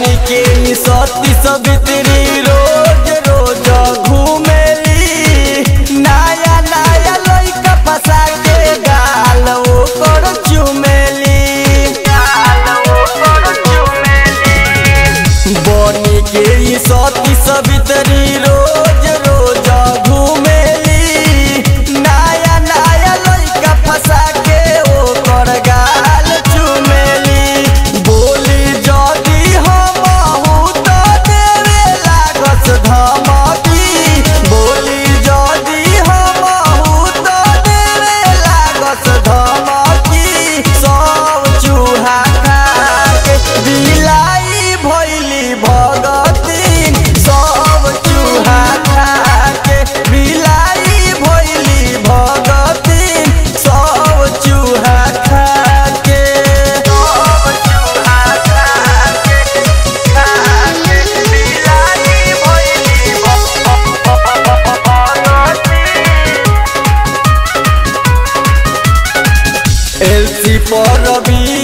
बनी के ई सती सवित्री रोज रोज घूमेली नया नया लइका फसा के गाल ओकर चुमेली बनी के ई सती सवित्री रोज रोज घूमेली नया नया लइका फसा के ओकर गाल चुमेली बोली जदी हमहू त देवे लागस धमकी बोली जदी हमहू त देवे लागस धमकी सब चूहा खा के बिलाई भइली भगतीन सब चूहा खा के बिलाई भइली भगतीन सब चूहा खा के सब चूहा खा के खा के बिलाई भइली भगतीन एलसी पर रवि